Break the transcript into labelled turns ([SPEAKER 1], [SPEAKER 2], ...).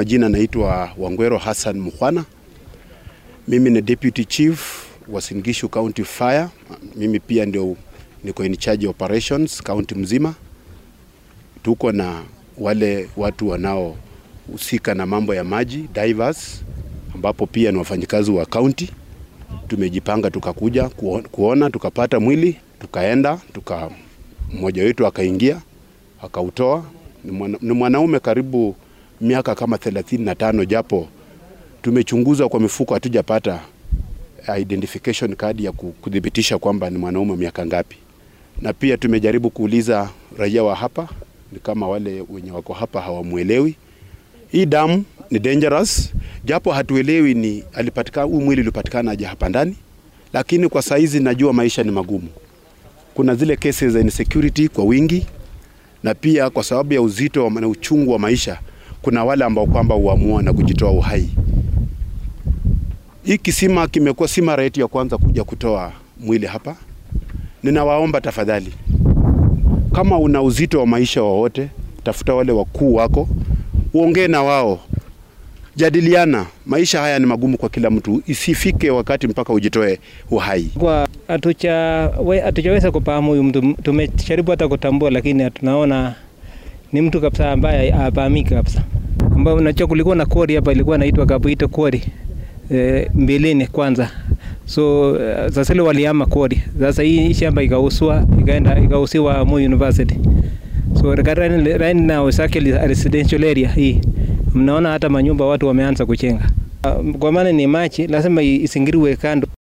[SPEAKER 1] Majina naitwa Wangwero Hassan Mukhwana. Mimi ni deputy chief wa Singishu County Fire. Mimi pia ndio niko in charge operations county mzima. Tuko na wale watu wanaohusika na mambo ya maji divers, ambapo pia ni wafanyikazi wa county. Tumejipanga tukakuja kuona, tukapata mwili, tukaenda tuka, mmoja wetu akaingia akautoa. Ni, mwana, ni mwanaume karibu miaka kama 35 japo tumechunguza kwa mifuko hatujapata identification card ya kudhibitisha kwamba ni mwanaume miaka ngapi, na pia tumejaribu kuuliza raia wa hapa, ni kama wale wenye wako hapa hawamwelewi. Hii damu ni dangerous, japo hatuelewi ni alipatikana huu mwili ulipatikana aje hapa ndani, lakini kwa saizi najua maisha ni magumu. Kuna zile cases za insecurity kwa wingi, na pia kwa sababu ya uzito na uchungu wa maisha, kuna wale ambao kwamba huamua na kujitoa uhai. Hii kisima kimekuwa si mara yetu ya kwanza kuja kutoa mwili hapa. Ninawaomba tafadhali, kama una uzito wa maisha wowote, tafuta wale wakuu wako, uongee na wao, jadiliana. Maisha haya ni magumu kwa kila mtu, isifike wakati mpaka ujitoe uhai.
[SPEAKER 2] Kwa hatujaweza kufahamu huyu mtu, tumejaribu hata kutambua, lakini tunaona ni mtu kabisa ambaye hafahamiki kabisa, ambao unajua kulikuwa na kori hapa, ilikuwa inaitwa Kabuito kori e, mbeleni kwanza so sasa ile waliama kodi. Sasa hii shamba ikauswa ikaenda ikausiwa Moi University. So right now is actually a residential area hii. Mnaona hata manyumba watu wameanza kuchenga. Kwa maana ni machi lazima isingiriwe kando.